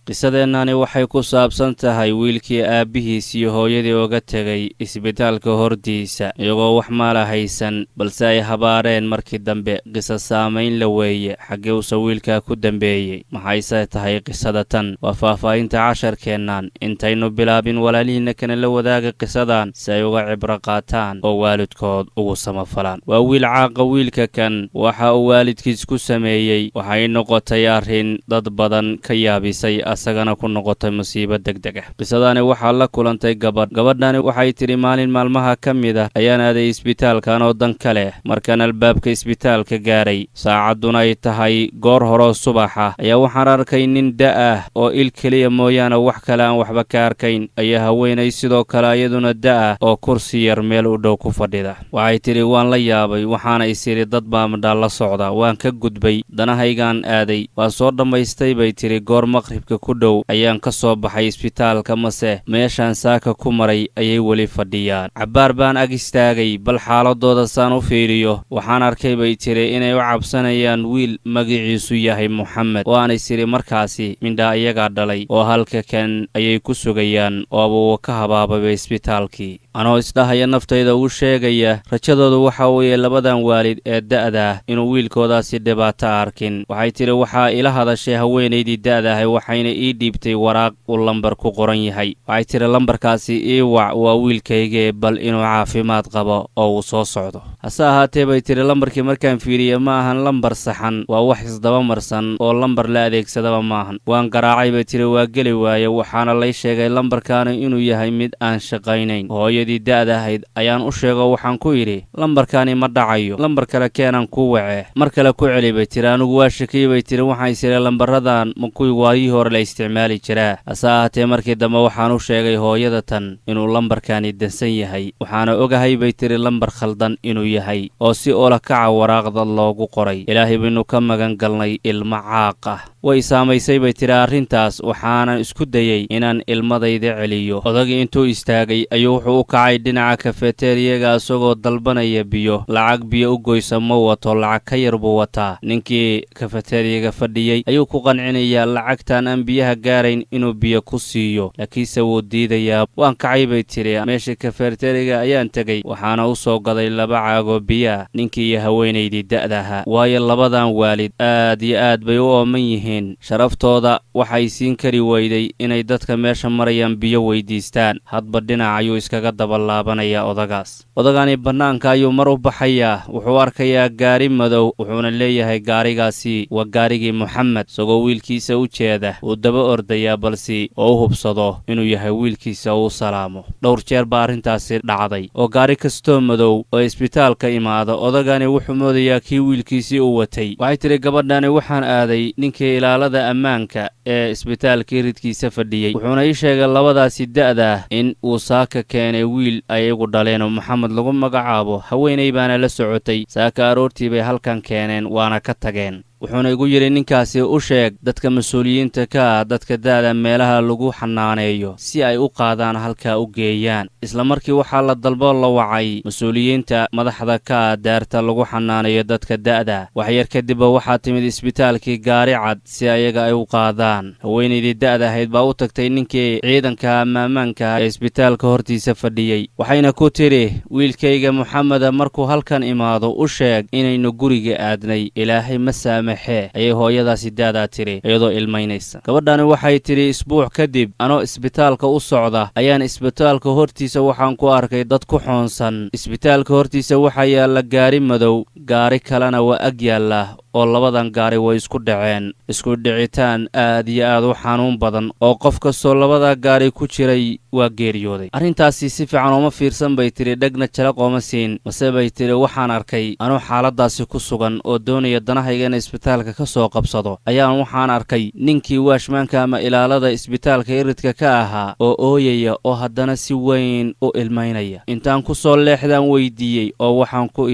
qisadeennani waxay ku saabsan tahay wiilkii aabbihiis iyo hooyadii oga tegay isbitaalka hordiisa iyagoo wax maala haysan balse ay habaareen markii dambe qisa saamayn la weeye xaggee uuse wiilkaa ku dambeeyey maxayse tahay qisada tan waa faahfaahinta casharkeennan intaynu bilaabin walaalihiinna kana la wadaaga qisadan si ay uga cibro qaataan oo waalidkood ugu samafalaan waa wiil caaqa wiilka kan waxa uu waalidkiis ku sameeyey waxay noqotay arrin dad badan ka yaabisay asagana ku noqotay musiibo degdeg ah qisadani waxaa la kulantay gabadh gabadhani waxay tidhi maalin maalmaha ka mid ah ayaan aaday isbitaalkan oo dan ka leh markaan albaabka isbitaalka gaaray saacadduna ay tahay goor horoo subax ah ayaa waxaan arkay nin da' ah oo il keliya mooyaane wax kale aan waxba ka arkayn ayaa haweenay sidoo kale iyaduna da' ah oo kursi yar meel u dhow ku fadhida waxay tidhi waan la yaabay waxaana isidhi dad baa madhaal la socda waan ka gudbay danahaygaan aaday waan soo dhammaystay bay tidhi goor maqribka ku dhow ayaan ka soo baxay isbitaalka mase meeshaan saaka ku maray ayay weli fadhiyaan cabbaar baan ag istaagay bal xaaladooda saan u fiiriyo waxaan arkay bay tidhi inay u cabsanayaan wiil magiciisu yahay moxamed oo aanay sidhi markaasi mindhaa iyagaa dhalay oo halka kan ayay ku sugayaan oo abuu ka habaabayba isbitaalkii anoo isdhahaya naftayda uu sheegaya rajadoodu waxa weeye labadan waalid ee da'daah inuu wiilkoodaasi dhibaato arkin waxay tidhi waxaa ila hadashay haweenaydii da'dahay waxayna ii dhiibtay waraaq uu lambar ku qoran yahay waxay tidhi lambarkaasi ii wac waa wiilkaygee bal inuu caafimaad qabo oo uu soo socdo hase ahaatee bay tidhi lambarkii markaan fiiriye ma ahan lambar saxan waa wax isdaba marsan oo lambar la adeegsadaba maahan waan garaacay bay tidhi waa geli waaye waxaana lay sheegay lambarkaani inuu yahay mid aan shaqaynayn hooyadii da'da ahayd ayaan u sheego waxaan ku yidhi lambarkaani ma dhacayo lambar kale keenan ku wace mar kale ku celi bay tidhi anigu waa shakiyey bay tidhi waxaan isiri lambaradan ma kuwii waayihii hore la isticmaali jiraa hase ahaatee markii dambe waxaan u sheegay hooyada tan inuu lambarkaani dansan yahay waxaana ogahay bay tidhi lambar khaldan inuu yahay oo si oola kaca waraaqda loogu qoray ilaahay baynu ka magan galnay ilmo caaq ah way saamaysay bay tidhi arrintaas waxaanan isku dayey inaan ilmadayda celiyo odagii intuu istaagay ayuu wuxuu u kacay dhinaca kafeteriyaga isagoo dalbanaya biyo lacag biyo u goysa ma wato lacag ka yar buu wataa ninkii kafeteriyaga fadhiyey ayuu ku qancinayaa lacagtan aan biyaha gaarayn inuu biyo ku siiyo laakiinse wuu diidayaa waan kacay bay tidhi meesha kafeteriyaga ayaan tegey waxaana u soo gaday laba caagoo biyaah ninkii iyo haweenaydii da'daha waayo labadan waalid aad iyo aad bay u ooman yihiin sharaftooda waxay siin kari weyday inay dadka meesha marayaan biyo weydiistaan hadba dhinac ayuu iskaga dabalaabanayaa odagaas odagani bannaanka ayuu mar u baxayaa wuxuu arkayaa gaari madow wuxuuna leeyahay gaarigaasi waa gaarigii moxamed isagoo wiilkiisa u jeeda uu daba ordayaa balse oo u hubsado inuu yahay wiilkiisa uu salaamo dhowr jeer baa arrintaasi dhacday oo gaari kastoo madow oo isbitaalka imaada odagani wuxuu moodayaa kii wiilkiisii u watay waxay tidhi gabadhani waxaan aaday ninkii ilaalada ammaanka ee isbitaalkii ridkiisa fadhiyey wuxuuna ii sheegay labadaasi da'daah in uu saaka keenay wiil ayagu dhaleen oo maxamed lagu magacaabo haweenay baana la socotay saaka aroortii bay halkan keeneen waana ka tageen wuxuuna igu yidhi ninkaasi u sheeg dadka mas-uuliyiinta ka ah dadka da'da meelaha lagu xanaaneeyo si ay u qaadaan halkaa u geeyaan isla markii waxaa la dalbo la wacay mas-uuliyiinta madaxda ka ah daarta lagu xanaaneeyo dadka da'da waxyar kadibba waxaa timid isbitaalkii gaari cad si ayaga ay u qaadaan haweenaydii da'da ahayd baa u tagtay ninkii ciidanka amaamaanka ee isbitaalka hortiisa fadhiyey waxayna ku tidhi wiilkayga moxameda markuu halkan imaado u sheeg inaynu guriga aadnay ilaahay ma saama ayay hooyadaasi da'daa tidhi iyadoo ilmaynaysa gabadhani waxay tidhi isbuuc kadib anoo isbitaalka u socda ayaan isbitaalka hortiisa waxaan ku arkay dad ku xoonsan isbitaalka hortiisa waxaa yaalla gaari madow gaari kalena waa ag yaalla oo labadan gaari way isku dhaceen isku dhicitaan aad iyo aad u xanuun badan oo qof kastoo labada gaari ku jiray waa geeriyooday arrintaasi si fiican ooma fiirsan bay tidhi dhegna jalaq ooma siin mase bay tidhi waxaan arkay anuu xaaladaasi ku sugan oo doonaya danahayga in isbitaalka ka soo qabsado ayaan waxaan arkay ninkii waashmaanka ama ilaalada isbitaalka iridka ka ahaa oo ooyaya oo haddana si weyn u ilmaynaya intaan ku soo leexdaan weydiiyey oo waxaan ku idhi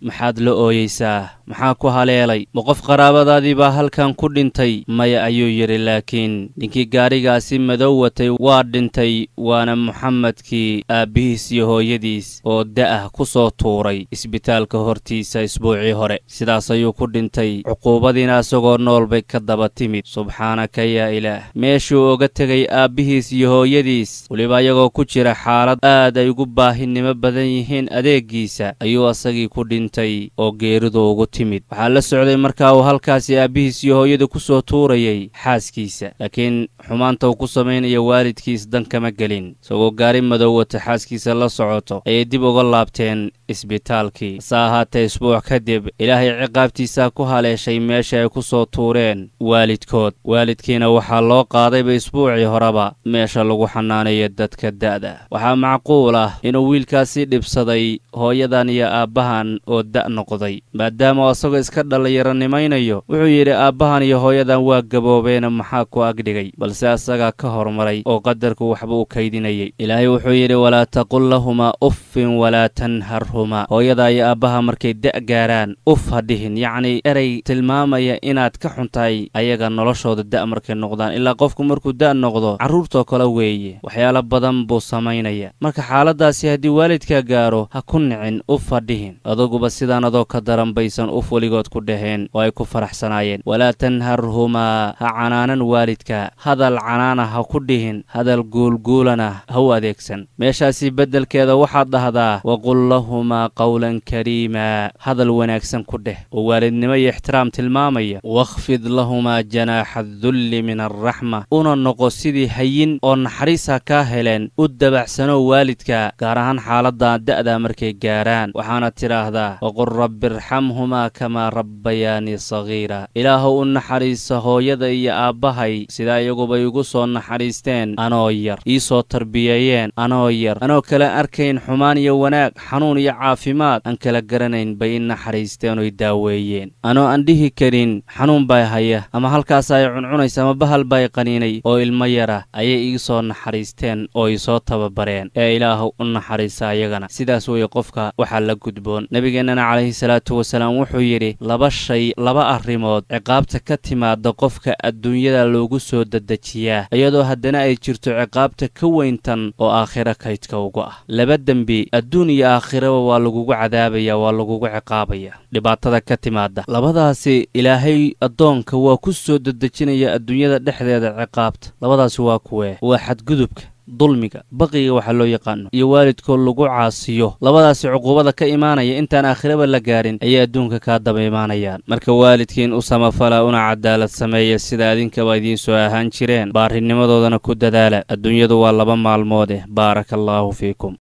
maxaad la ooyeysaa maxaa ku haleelay ma qof qaraabadaadii baa halkan ku dhintay maya ayuu yidhi laakiin ninkii gaadhigaasi madow watay waa dhintay waana muxamedkii aabbihiis iyo hooyadiis oo da'ah ku soo tuuray isbitaalka hortiisa isbuucii hore sidaas ayuu ku dhintay cuquubadiina isagoo nool bay ka daba timid subxaanaka yaa ilaah meeshuu oga tegay aabbihiis iyo hooyadiis weliba iyagoo ku jira xaalad aad ay ugu baahinimo badan yihiin adeeggiisa ayuu asagii ku dhintay oo geeridu ugu timid waxaa la socday markaa uu halkaasi aabbihiis iyo hooyada ku soo tuurayay xaaskiisa laakiin xumaanta uu ku samaynaya waalidkiis dan kama gelin isagoo gaari madow wata xaaskiisa la socoto ayay dib uga laabteen isbitaalkii hase ahaatee isbuuc kadib ilaahay ciqaabtiisaa ku haleeshay meesha ay ku soo tuureen waalidkood waalidkiina waxaa loo qaadayba isbuucii horeba meesha lagu xanaanayo dadka da'da waxaa macquul ah inuu wiilkaasi dhibsaday hooyadan iyo aabbahan oo da' noqday maadaama isagoo iska dhallinyaronimaynayo wuxuu yidhi aabbahan iyo hooyadan waa gaboobeena maxaa ku agdhigay balse asagaa ka hormaray oo qadarku waxba u kaydinayay ilaahay wuxuu yidhi walaa taqul lahumaa uffin walaa tanharhumaa hooyada iyo aabbaha markay da' gaaraan uf ha dhihin yacnii erey tilmaamaya inaad ka xuntahay ayaga noloshooda da' markay noqdaan ilaa qofku markuu da' noqdo carruurtoo kale weeye waxyaalo badan buu samaynaya marka xaaladaasi haddii waalidkaa gaaro ha ku nicin uf ha dhihin aduguba sidaan adoo ka daran baysan uf weligood ku dhaheen oo ay ku faraxsanaayeen walaa tanharhumaa ha canaanan waalidka hadal canaana ha ku dhihin hadal guulguulana ha u adeegsan meeshaasi beddelkeeda waxaad dhahdaa waqul lahumaa qawlan kariimaa hadal wanaagsan ku dheh oo waalidnimo iyo ixtiraam tilmaamaya wakhfid lahumaa janaaxa dulli min alraxma una noqo sidii hayin oo naxariisa kaa heleen u dabacsano waalidka gaar ahaan xaaladda da'da markay gaaraan waxaana tidhaahdaa waqul rabbi irxamhumaa kamaa rabbayaanii sagiira ilaahow u naxariisa hooyada iyo aabbahay sidaa iyaguba igu soo naxariisteen anoo yar ii soo tarbiyeeyeen anoo yar anoo kala arkayn xumaan iyo wanaag xanuun iyo caafimaad aan kala garanayn bay i naxariisteen oy daaweeyeen anoo aan dhihi karin xanuun baa haya ama halkaas ay cuncunaysa ama bahal baa i qaniinay oo ilmo yara ayay ii soo naxariisteen oo i soo tababareen ee ilaahow u naxariisa ayagana sidaas weeye qofka waxaa la gudboon nebigeennana calayhi salaatu wasalaam wuxuu yidhi laba shay laba arrimood ciqaabta ka timaada qofka adduunyada loogu soo dedejiyaa iyadoo haddana ay jirto ciqaabta ka weyntan oo aakhiro kaydka ugu ah laba dembi adduun iyo aakhiraba waa lagugu cadaabaya waa lagugu ciqaabaya dhibaatada ka timaada labadaasi ilaahay addoonka waa ku soo dedejinaya adduunyada dhexdeeda ciqaabta labadaasi waa kuwee waa xadgudubka dulmiga baqiga waxaa loo yaqaano iyo waalidkoo lagu caasiyo labadaasi cuquubada ka imaanaya intaan aakhiraba la gaarin ayay adduunka kaa daba imaanayaan marka waalidkiin u samafala una cadaalad sameeya sida idinkaba idiin soo ahaan jireen baarinimadoodana ku dadaala adduunyadu waa laba maalmoodeh baaraka allaahu fiikum